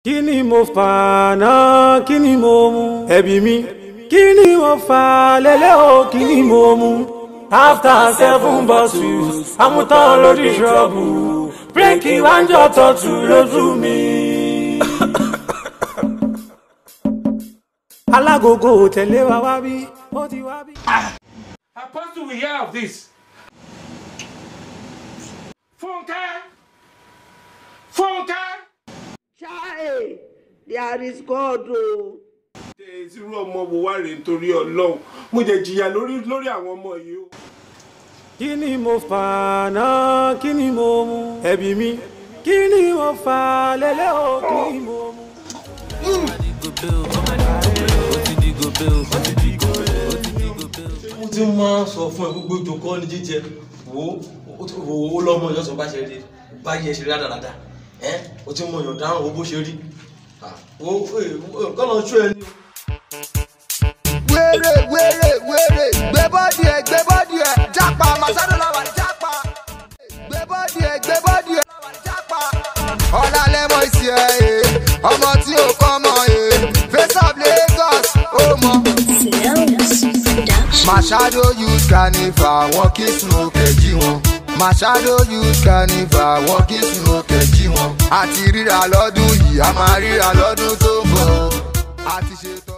kí ni mo fà náà kí ni mo mu ẹbí mi kí ni mo fà lélẹ́ o kí ni mo mu after seven bottles amútán lórí ṣọ́ọ̀bù bírèkì wájọ tọ̀tù lójú mi. alágogo tẹ̀lé wa wá bí ó ti wá bí. Apostle will hear of this. Funke! Funke! Chai, there is God o. irú ọmọ wo wá rèé nítorí ọlọ́run mo jẹ jìyà lórí lórí àwọn ọmọ yìí o. kí ni mo fà náà kí ni mo mu ẹbí mi kí ni mo fà lélẹ́ o kí ni mo mu. mo ti máa ń sọ fún ẹ gbogbo ìjòkó ní jíjẹ wo wo lọmọ ìjọsìn bá ṣe rí báyìí ẹ ṣe rí rádaràda ẹ o ti mọ èèyàn dáhùn owó bó ṣe rí wo kọ́nà ṣó ẹ ní. wéré wéré wéré gbé bọ́dì ẹ̀ gbé bọ́dì ẹ̀ jápa màsádò làwà jápa gbé bọ́dì ẹ̀ gbé bọ́dì ẹ̀ làwà jápa. ọ̀la lẹ́mọ̀ ìsì ẹ̀ ẹ̀ ọmọ tí ò kọ́ mọ̀ ẹ̀ face of Lagos ó mọ̀. Machado youth carnival wọn kì í sun òkè jí wọn. Machado youth carnival wọn kì í sun òkè jí wọn. àti ríra lọ́dún yìí a máa ríra lọ́dún tó ń bọ̀. a ti ṣetán.